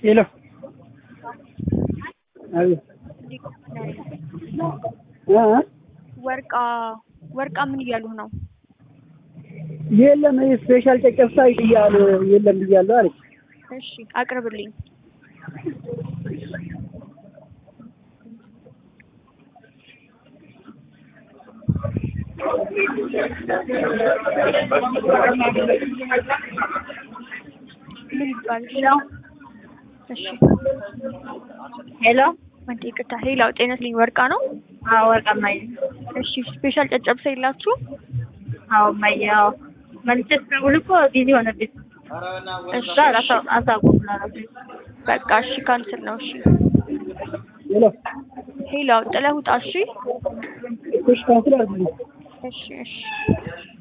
ሄሎ አቤት እ እ ወርቃ ወርቃ ምን እያሉህ ነው? የለም ይሄ ስፔሻል ጨጨብሳ እያሉ የለም ብያለሁ አለች። እሺ አቅርብልኝ። ምን ይባላል? እሺ ሄሎ አንተ ይቅርታ፣ ሌላው ጤነትልኝ ወርቃ ነው። አዎ ወርቅ እማዬ እሺ ስፔሻል ጨጨብሳ የላችሁ? አዎ እማዬ አዎ መልቼ ስደውል እኮ ቢዚ ሆነብኝ እሺ እዛ አሳ- አሳውቁ ብላለች በቃ እሺ ካንስል ነው። እሺ ሄሎ ሌላው ጥለህ ውጣ። እሺ እሺ ካንስል አድርግልኝ። እሺ እሺ